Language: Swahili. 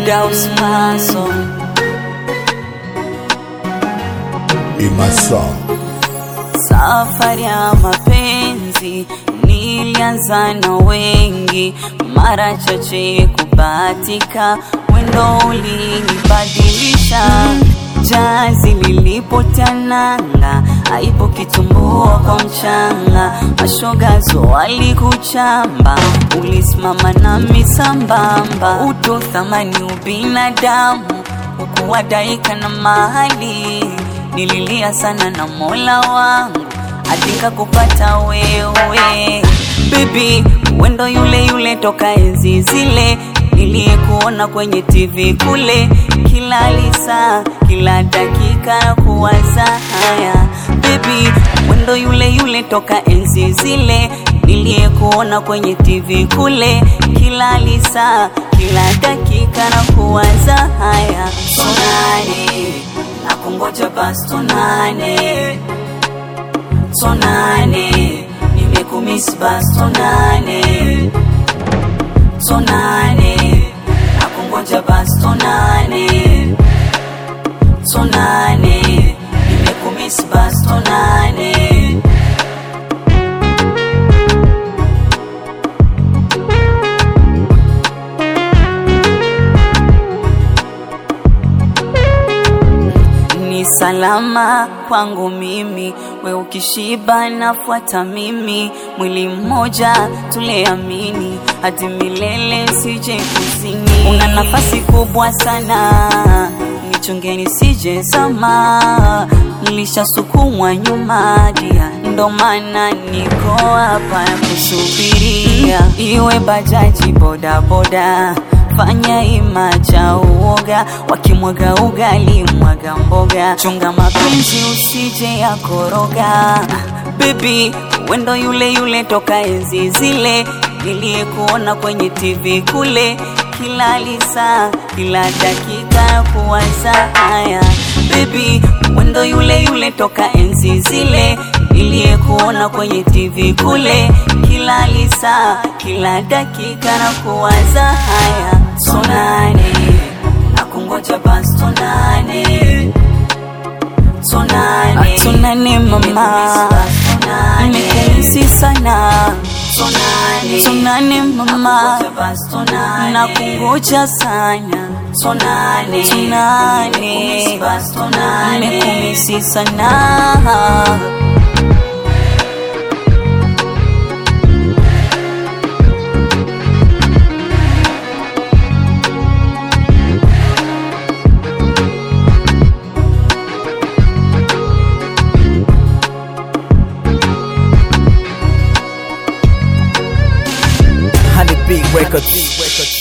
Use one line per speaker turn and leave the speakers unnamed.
Daus Maso
Imasa
Safari ya mapenzi nilianza na wengi, mara chache kubahatika, mwendo ulinibadilisha. Jazi lilipotananga, aipo kitumbua kwa mchanga, mashogazo walikuchamba, ulisimama nami sambamba, utu thamani ubinadamu, ukuwadaika na mahali nililia sana na mola wangu adika kupata wewe bibi wendo yule yule toka enzi zile niliyekuona kwenye tv kule kila lisa kila dakika kuwaza haya bibi wendo yule yule toka enzi zile niliyekuona kwenye tv kule kila lisa kila dakika na kuwaza haya sonani nakungoja basi tonane tonane nimekumisi basi tonane tonane nakungoja basi tonane tonane nimekumisi basi tonane ni salama kwangu mimi, we ukishiba nafuata mimi, mwili mmoja tuleamini, hadi milele sije kuzini. Una nafasi kubwa sana, nichungeni sije zama, nilishasukumwa nyuma dia, ndo maana niko hapa kusubiria, iwe bajaji bodaboda fanya ima cha uoga, wakimwaga ugali mwaga mboga, chunga mapenzi usije ya koroga. Baby, wendo yule yule toka enzi zile niliyekuona kwenye TV kule, kila lisa kila dakika kuwaza haya. Baby, wendo yule yule toka enzi zile niliyekuona kwenye TV kule, kila lisa kila dakika na kuwaza haya. Sonane nakungoja basi tonane tonane tonane mama nimekumisi sana tonane tonane mama nakungoja sana tonane tonane nimekumisi sana
Honey Big Records.